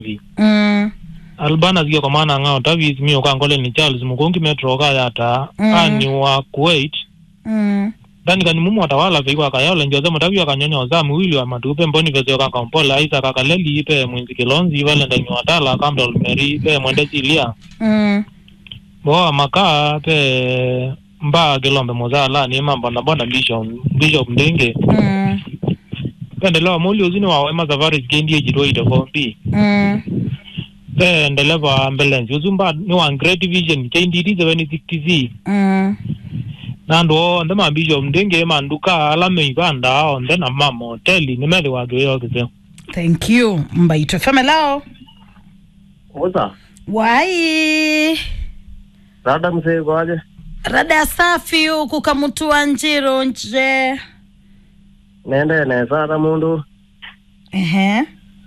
mm albana zio kamana ngao tavis mio kangole ni charles mukungi metro ka yata Mm. ani wa kuwait mm ndani kani mumu watawala veiwa akayola njoze mutavi wakanyonyoza mwili wa matupe mboni vesio kakampola aisa kakaleli ipe mwinzi kilonzi ivale ndani watala kamda olmeri pe mwende silia mm boa makaa pe mbaa kilombe mozala ni mambo na bona bishop bishop ndenge mm pendelewa muli uzini wa wema safari kendie jitwaite kombi mm pe ndeleva ambulance uzumba ni wa great vision kenditi 760 mm nandu onthe mambishop ndenge manduka alame ivanda onthe na mama hoteli nimethi wakiwiyokise thank you mbaito femelao Oza, wai rada mzee kwaje? rada safi huku kamutua njiro nje Nende nesara mundu ehe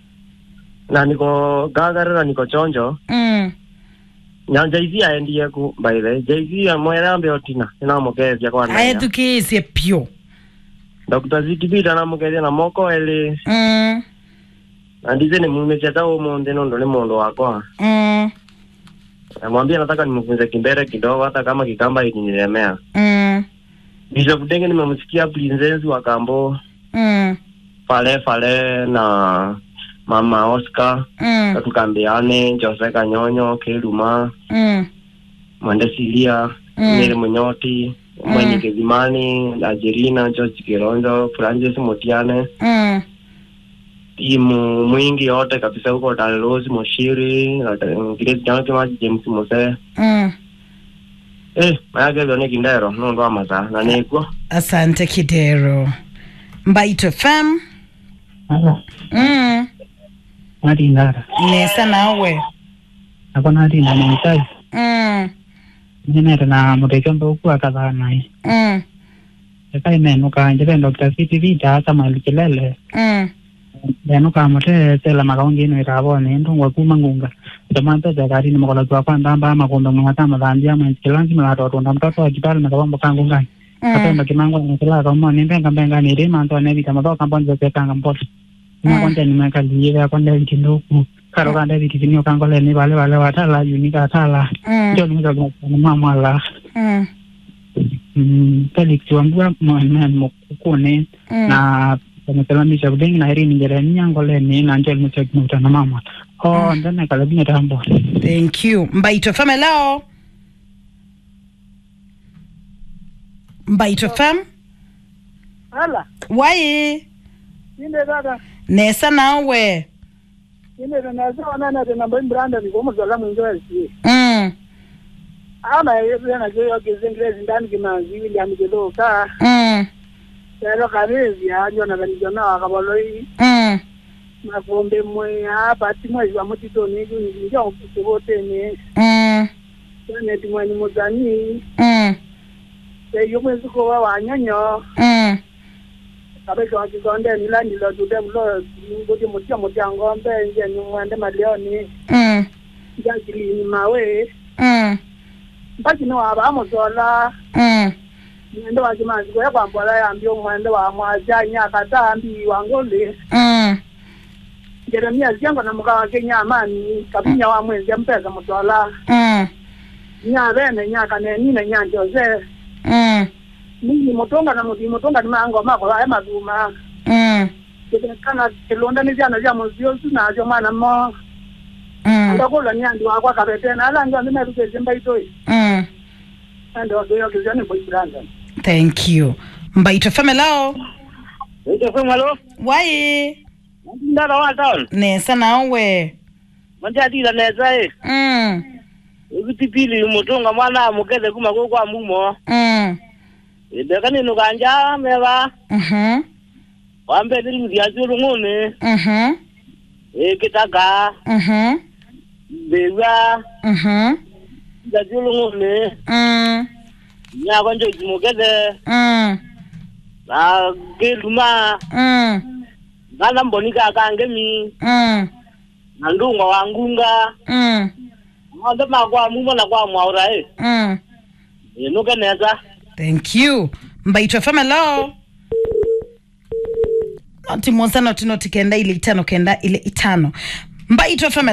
na niko gagarira niko chonjo mm na jaizi aendie ku by the way jaizi amwere ambe otina inamukezia kwa naya aethukiisye pyo Dr. Zikibita namukezia na moko eli mm na ndize nimumecia ta umundi nundu ni mundu wakwa mm namwambia nataka nimfunze kimbere kidogo hata kama kikamba ikinilemea mm Bishop Denge nimemsikia Princess wa Kambo mm Fale Fale na Mama Oscar mm tukambiane Jose Kanyonyo Keluma mm Mwende Silia Mm. Miri Munyoti Mwenye Kezimani Ajerina George Kironjo Francis Mutiane mm timu mwingi yote kabisa huko Dallos Moshiri Grace Janke Maji James Mose mm eh mayage vyone kindero nundu wa masaa na nikuo asante kidero mbaito fem Alo, mm nati ndara. nesa nawe Ako nati na mwentai. mm Nyenere na mutekembe uku akathaa nai. mm Eka imenuka njebe Dr. City Vita ata mali kilele. mm Yanuka mute sela makaungi ino itabone ndungwa kuma ngunga. Jama pesa kari ni makola kwa kwa ndamba makombe mwata madhandia mwenzi kilanzi mlato tunda mtoto wa kipali makabambo kangu ngai. Kapemba kimango na kila kama ni mbenga mbenga ni rima ndo ne vita madoka kambo nzo kanga mpoto. Ina konja ni meka liye konja vitinduku. Karo kanda vitinyo kangole ni wale wale watala unika atala. mm ndio niweza kumwona mama la mm mm, Felix Wambua mwana mukukune mm na pamesalamisha kudengi na irini njereni yangoleni na njel muchakmuta na mama oh ndene kalabine tambo thank you mbaito fem hello mbaito fem Hala, wai inde dada, nesa nawe inde nasawa nana tena mbai mbranda ni komo zala mwinzo elsi. mm Ama yesu yana joyo kizingrezi ndani kimanzi William Kiloka. mm Pero kabezi anjo na bani jona wakaboloi. mm Makombe mwe hapa timwezi wa mutito ni ni njo kusibote ni. mm Yana timwe ni muzani. mm Eyo mwezi ko wa wanyonyo. mm Kabeka wa kikonde ni landi lo tude mlo ngoti mutia mutia ngombe nje ni mwende malioni. mm Njagili ni mawe. mm mpaki ni waba amuzola mm mwende wakimanzi kwe kwambola yambi omwende wa mwaja nyaka tambi wangole mm jeremia ziango na muka wake nyamani kabinya wa mwezi mpeza muzola mm nya bene nyaka ne nine nyanjoze mm nini mutonga na muti mutonga ni mango mako ya maduma mm kana kilonda ni jana ja muzio sina jo mwana mo mm ndakola nyandi wakwa kabetena ala ndo ndime ruke zimba itoi mm ndo ndo yo kizani boyfriend thank you mbaito fem hello Ndio kwa malo wai ndara wa town nesa nawe manja dira neza eh mm ibitipili mutunga mwana mukeze kuma ko kwa mumo mm Ideka ninu kanja mega mhm wambe dilu dia julu ngune mhm e kitaka mhm bewa mhm da julu ngune mm nya konjo jimukeze mm na geluma mm ngana mbonika kange mi mm na ndunga wangunga mm ngande makwa mumo na kwa mwaura e mm inuke neza thank you mbaitwa fm hello noti moza noti noti kenda ile itano kenda ile itano mbaito fm